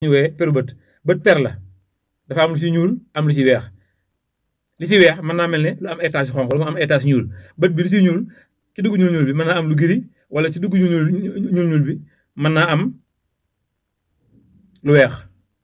ñu wee peru bët bët per la dafa am lu ci ñuul am lu ci weex li ci weex mën naa mel ne lu am étage xonq lu mu am étage ñuul bët bi lu ci ñuul ci dugg ñuul ñuul bi mën naa am lu giri wala ci dugg ñuul ñuul ñuul bi mën naa am lu weex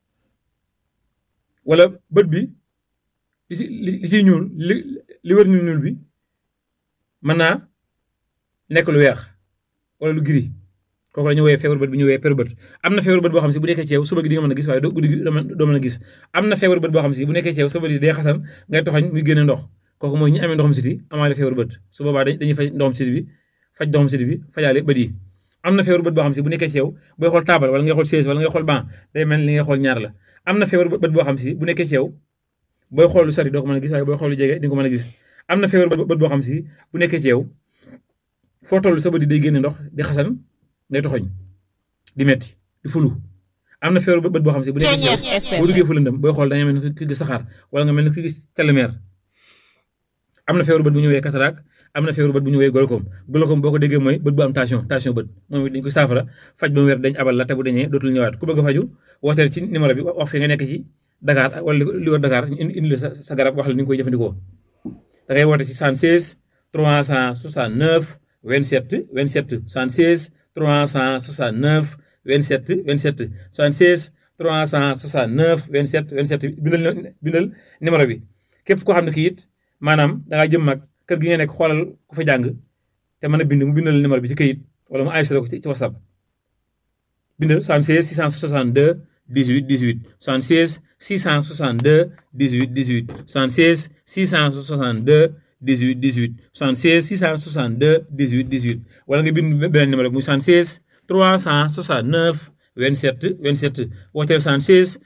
wala bët bi li ci li ciy ñuul li li wër ñuul ñuul bi mën naa nekk lu weex wala lu giri kooku la ñu woowee feebar bët bi ñu woowee peru bët am na feebar bët boo xam si bu nekkee ci yow suba gi di nga mën a gis waaye doo guddi gi doo mën a gis am na feebar bët boo xam si bu nekkee ci yow suba gi day xasan ngay toxañ muy génne ndox kooku mooy ñi amee ndoxam siti amaale feebar bët su boobaa dañuy faj ndoxam siti bi faj ndoxam siti bi fajaale bët yi am na feebar bët boo xam si bu nekkee ci yow booy xool taabal wala ngay xool chaise wala ngay xool banc day mel li ngay xool ñaar la am na feebar bët boo xam si bu nekkee ci yow booy xool lu sori doo ko mën a gis waaye booy xool lu jege di nga ko mën a gis am na feebar bët boo xam si bu nekkee ci yow foo toll sa bët yi day génne ndox di xasan ngay toxoñ di metti di fulu am na feebar bët boo xam si bu nekkee ci yow boo duggee fu lëndëm booy xool da nga mel ni ki gis saxaar wala nga mel ni ki gis telemeer am na feebar bët bu ñu woowee cataracte am na feebar bët bu ñu woowee glaucome glaucome boo ko déggee mooy bët bu am tension tension bët moom it dañ ko saafara faj ba mu wér dañ abal la te bu dañee dootul ñëwaat ku bëgg a faju wooteel ci numéro bi wax fi nga nekk ci Dakar wala li wër Dakar indi la sa garab wax la ni nga koy jëfandikoo da ngay woote ci 76 369 27 27 76 369 27 27 76 369 27 27 bindal bindal numéro bi képp koo xam ne kii it maanaam da ngaa jëm mag kër gi nga nekk xoolal ku fa jàng te mën a bind mu bindal numéro bi ci këyit wala mu enregistré ko ci whatsapp bindal 76 662 18 18 76 662 18 18 76 662 18 18 76 662 18 18 wala nga bind beneen numéro bi muy 76 369 27 27 wooteel 76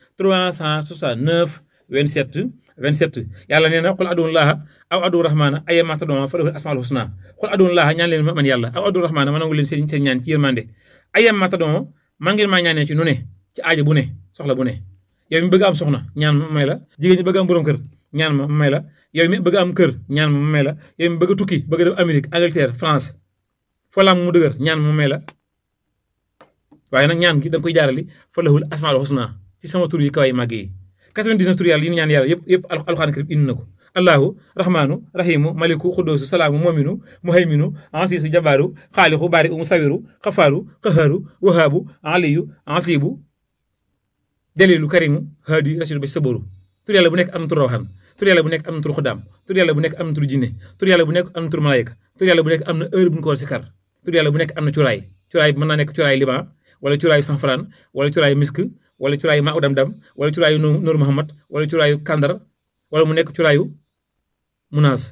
369 27 27 yàlla nee na xul aduun laaha aw aduun rahmaana ayyama tad'uu falahu asmaul husna xul aduun laaha ñaan leen man yàlla aw aduun rahmaana ma nangu leen seen seen ñaan ci yërmande ayyama tad'uu man ngeen maa ñaanee ci nu ne ci aajo bu ne soxla bu ne yow mi bëgg am soxna ñaan ma may la jigéen ñi bëgg am borom kër ñaan ma may la yow mi bëgg am kër ñaan ma may la yow mi bëgg tukki bëgg dem Amérique Angleterre France foo la am mu dëgër ñaan ma may la waaye nag ñaan gi da nga koy jaarali fa lahul asmaul husna ci sama tur yi kaw yi màgg yi 99 tur yàlla yi ñu ñaan yàlla yëpp yëpp alxuraan karim indi na ko allahu rahmaanu rahimu maliku xudoosu salaamu mominu muhayminu ansiisu jabaaru xaalixu baari u musawiru xafaaru qaharu wahaabu aliyu ansibu dalilu karimu haadi rasidu ba saboru tur yàlla bu nekk am na tur rawxaan tur yàlla bu nekk am na tur xudaam tur yàlla bu nekk am na tur jinne tur yàlla bu nekk am na tur malayka tur yàlla bu nekk am na heure bu ñu ko war si kar tur yàlla bu nekk am na curaay curaay mën naa nekk curaay liban wala curaayu sanfran wala curaayu misk wala curaayu maa udam dam wala curaayu Noor Muhammad wala curaayu kandar wala mu nekk curaayu munaas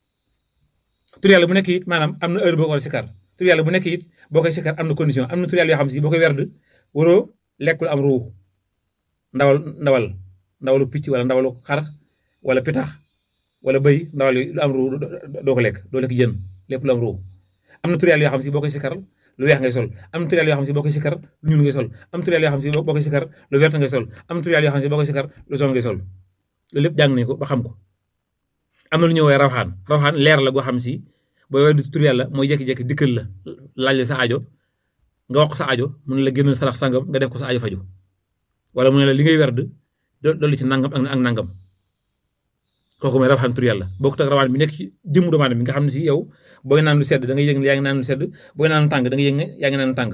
tur yàlla bu nekk it maanaam am na heure boo ko war a sikar tur yàlla bu nekk it boo koy sikar am na condition am na tur yàlla yoo xam si boo koy werd waroo lekkul am ruu ndawal ndawal ndawalu picc wala ndawalu xar wala pitax wala bëy ndawal lu am ruu doo ko lekk doo lekk jën lépp lu am ruu am na tur yàlla yoo xam si boo koy sikar lu weex ngay sol am tur yàlla yoo xam si boo koy sikar lu ñuul ngay sol am tur yàlla yoo xam si boo koy sikar lu vert ngay sol am tur yàlla yoo xam si boo koy sikar lu jaune ngay sol loolu lépp jàng nañu ko ba xam ko am na lu ñuy woowee rawxaan rawxaan leer la goo xam si booy weddi tur yàlla mooy jékki-jékki dikkal la laaj la sa aajo nga wax ko sa aajo mu ne la génnal sarax sangam nga def ko sa aajo faju wala mu ne la li ngay werd dolli ci nangam ak nangam kooku mooy rawxaan tur yàlla bokkut ak rawaan bi nekk ci jëmmu doomu aadama bi nga xam ne si yow booy naan lu sedd da ngay yëg ne yaa ngi naan lu sedd booy naan lu tàng da ngay yëg ne yaa ngi naan lu tàng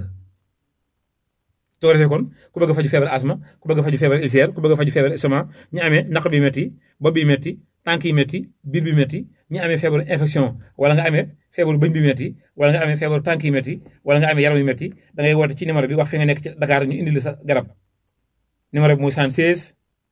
soo defee kon ku bëgg a faju feebar asma ku bëgg a faju feebar ulcère ku bëgg a faju feebar estomac ñi amee naq bi metti bopp bi metti tànk yi metti biir bi metti ñi amee feebaru infection wala nga amee feebaru bëñ bi metti wala nga amee feebaru tànk yi metti wala nga amee yaram yu metti da ngay woote ci numéro bi wax fi nga nekk ci Dakar ñu indi la sa garab numéro bi mooy 76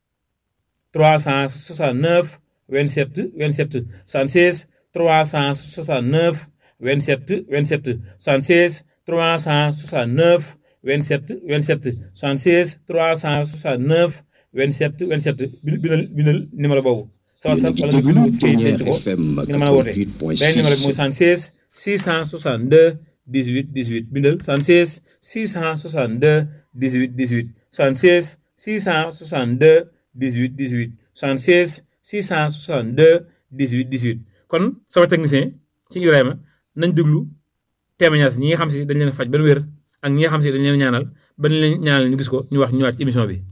369 27 27 76 369 27 27 76 369 27 27 76 369 27 27 bindal bindal numéro boobu. sama sax wala nga bind ko ci kayit denc ko nga mën a woote beneen numéro bi mooy 76 662 18 18 bindal 76 662 18 18 76 662 18 18 76 662 18 18 kon sama technicien ci Ibrahima nañ déglu témoignage ñi nga xam si dañ leen faj ba wér ak ñi nga xam si dañ leen ñaanal ba ñu leen ñaanal ñu gis ko ñu wax ñu ñëwaat ci émission bi